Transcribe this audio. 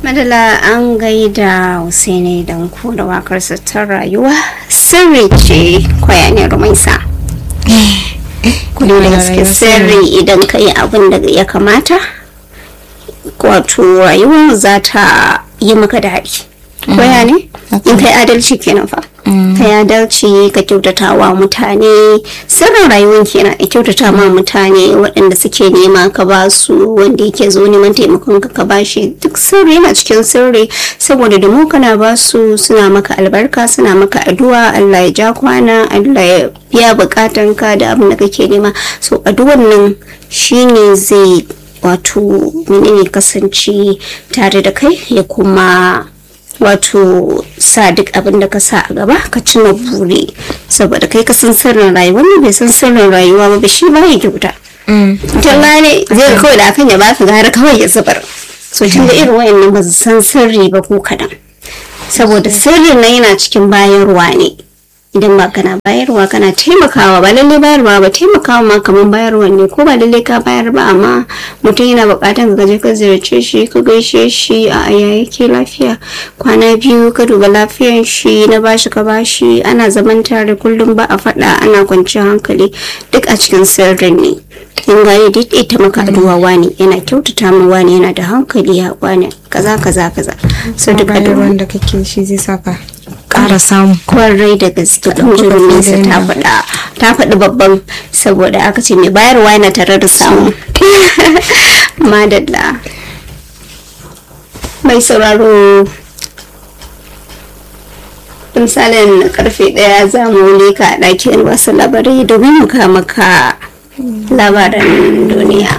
madala an gaida Hussaini don ku da wakarsa ta rayuwa sirri ce kwaya ne rumaisa kudi da gaske sirri idan ka yi abin da ya kamata wato rayuwa za ta yi maka daɗi kwaya ne in kai adalci kenan fa ka yi adalci ka kyautata wa mutane sirrin rayuwar kenan a kyautata ma mutane waɗanda suke nema ka ba su wanda yake zo neman taimakon ka ka ba shi duk sirri yana cikin sirri saboda da mu kana ba su suna maka albarka suna maka addu'a Allah ya ja kwana Allah ya biya bukatan ka da abin da kake nema so addu'ar nan shine zai wato menene kasance tare da kai ya kuma wato sa duk abin da ka sa a gaba ka cimma buri saboda kai ka san sirrin rayuwa wanda bai san sirrin rayuwa ba shi ba ya kyauta talla ne zai kawai da akan ya baka gara kawai ya zubar so tun da irin wayannan ba su san sirri ba ko kadan saboda sirrin nan yana cikin bayarwa ne idan ba kana bayarwa kana taimakawa ba lalle bayarwa ba taimakawa ma kamar bayarwa ne ko ba lalle ka bayar ba amma mutum yana bukatan ka je ka ziyarce shi ka gaishe shi a aya yake lafiya kwana biyu ka duba lafiyan shi na bashi ka bashi ana zaman tare kullum ba a faɗa ana kwanciyar hankali duk a cikin sirrin ne in gane duk ita maka addu'a wani yana kyautata mu wani yana da hankali ya wani kaza kaza kaza so duk bayarwan da kake shi zai saka ƙara samu kwarai da gaske kunjurin nesa ta faɗa ta faɗi babban saboda aka ce mai bayarwa yana tare da samu madalla mai sauraro misalin karfe ɗaya za mu leka a ɗakin wasu labarai domin mu maka labaran duniya